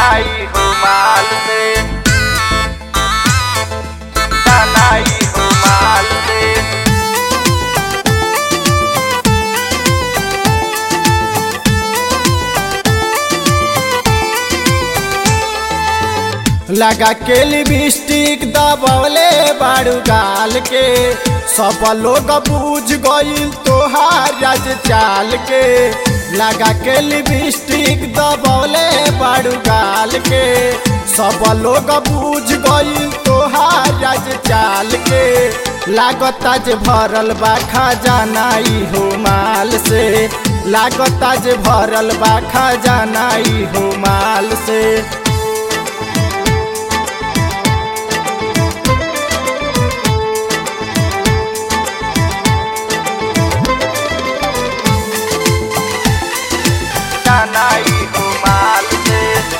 नाई हो माल से नाई हो माल से लगा के लिपस्टिक दबौले बाड़ू गाल के सब लोग बूझ गईल तोहार राज चाल के लगा के लिपस्टिक दबौले बाड़ू गाल के सब लोग बूझ गईल तोहार राज चाल के लागता जे भरल बा खजाना ई हो माल से लागता जे भरल बा खजाना ई हो माल से नाई हो माल से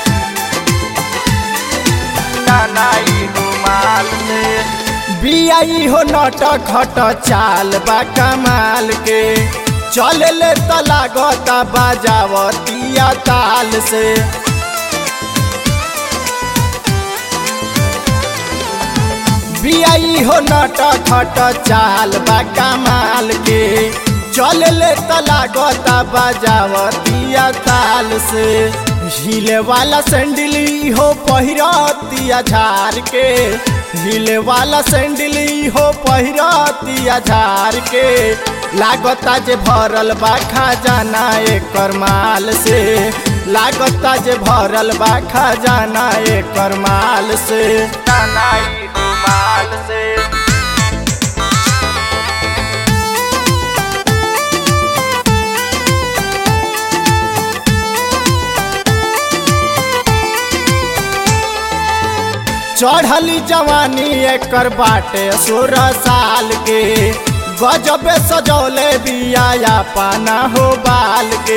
नाई हो माल से बियाई हो नट खट चाल बा कमाल के चल ले त लागता बाजावतिया ताल से बियाई हो नट खट चाल बा कमाल के चल ले त लागता बाजावतिया ताल से हिले वाला सैंडली हो पहिरतिया झार के हिले वाला सैंडली हो पहिरतिया झार के लागता जे भरल बा खजाना एकर माल से लागता जे भरल बा खजाना एकर माल से नाई हो माल से चढ़ली जवानी एकर बाटे सोलह साल के गजबे सजौले बिया पाना हो बाल के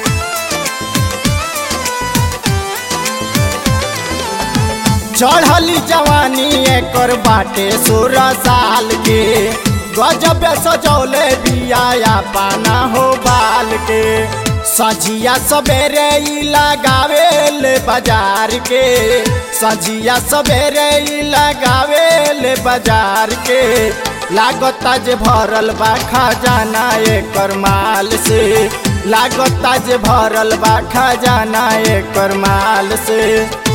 चढ़ली जवानी एकर बाटे सोलह साल के गजबे सजौले बिया पाना हो बाल के सजिया सवेरे ई लगावे ले बाजार के सजिया सवेरे ई लगावे ले बाजार के लागता जे भरल बा खजाना एकर माल से लागता जे भरल बा खजाना एकर माल से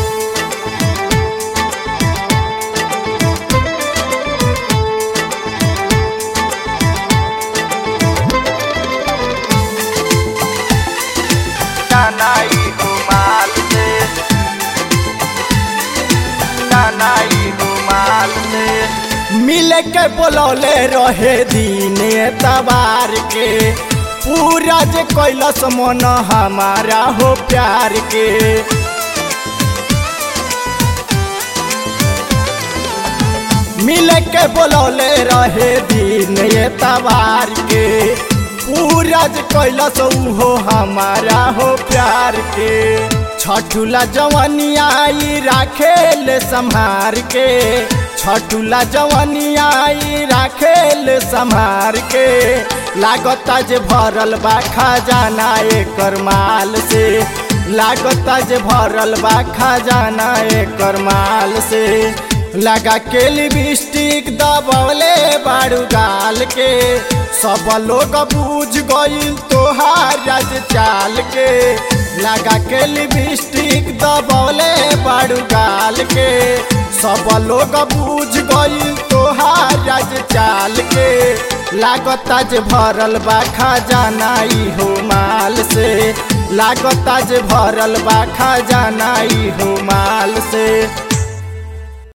नाई हो माल से नाई हो माल से मिल के बोलौले रहे दिन तबार के पूरा जे कैलस मन हमारा हो प्यार के मिल के बोलौले रहे दिन तबार के पूरा जे कैलस हो हमारा हो प्यार के छठुला जवनिया आई राखे ले संहार के छठुला जवनिया आई राखे ले संहार के लागता जे भरल बा खजाना एकर माल से लागता जे भरल बा खजाना एकर माल से लगा के लिपस्टिक दबौले बाड़ू गाल के सब लोग बूझ गईल तोहार राज चाल के लगा के लिपस्टिक दबौले बाड़ू गाल के सब लोग बूझ गईल तोहार राज चाल के लागता जे भरल बा खजाना ई हो माल से लागता जे भरल बा खजाना ई हो माल से